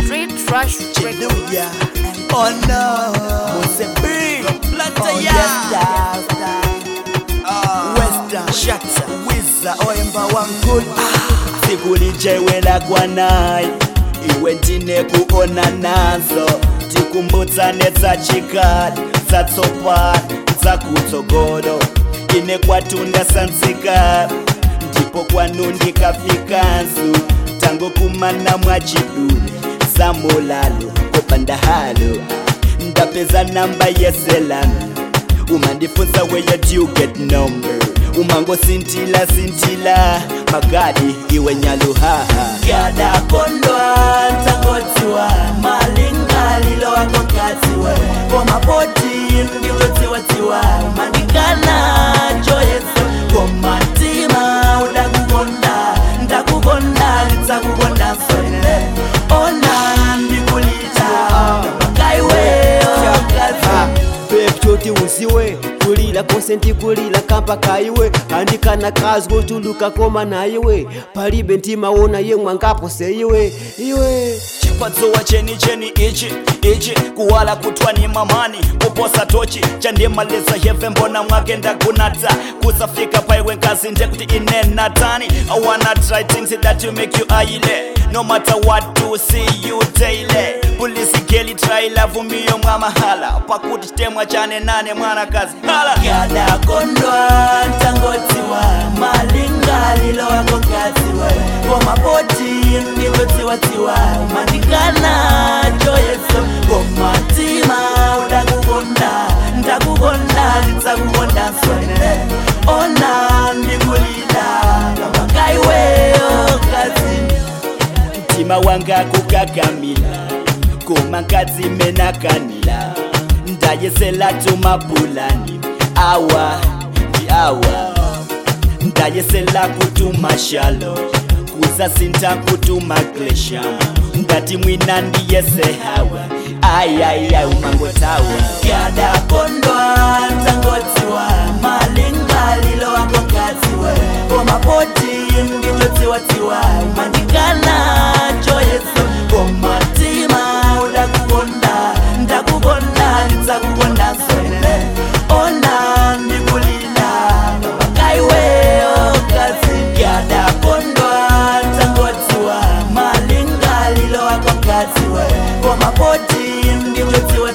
Street Trash Records. Hallelujah. Oh no. Mose B. Oh yes, star, star. Western. Shatta. Wizza. Oyemba wankulu. sikulijewela kwanayi iwe ndine kuona nazo tikumbudzane dzachikali dzatsopano dzakutsogolo ine kwatunda sanzika ndipo kwanu ndikafikanzu tango kumana mwachidule zamulalo kopandahalo ndapeza namba yeselami umandifunza where do you get number umangosintila sintila magadi iwe nyaluhaha kadakondwa ntangotiwa malingalilo wangokatsiwe komapoti ndiwotiwatiwa mandikana joyeso komatima udakukonda ndakukonda ndidzakukonda soile ona ndikulita makaiweyo kazi peptoti uziwe kulila kose ndikulila kampa kaiwe andikana kazi kotuluka koma naiwe palibe ntimawona yemwe angapose iwe iwe chipatsowa cheni cheni ichi ichi kuwala kutwa ni mamani kuposa tochi chandimaliza heve mbona mwake ndakunata kusafika paiwe nkazi ndekuti ine natani i wanna try things that you make you aile no matter what to see you daily polisi geli try love miyo mwa mahala pakuti chitemwa chane nane mwanakazi hala kadakondwa ntangotiwa malingalilo wakokatsiwe komapoti ndiwotiwatiwa mandikana joyeso komatima udakukonda ndakukonda ndidzakukonda swene ona ndikulila kamakaiweyo kazi mtima wanga kukakamila koma nkadzi menakanila ndayesela tumapulani awa ndi awa ndayesela kutuma shalo kuzasinta kutuma klesham ndati mwina ndiyese hawa ayaya umangotawa kadakondwa ntangotiwa malingalilo wangokatsiwe komapoti ndiwotiwatiwa mandikana joyeso komatima udakukonda ndakukonda ndidzakukonda swele ona ndikulila makaiweyo kazi kadakondwa ntangotiwa malingalilo wangokatsiwe komapoti ndiwotiwa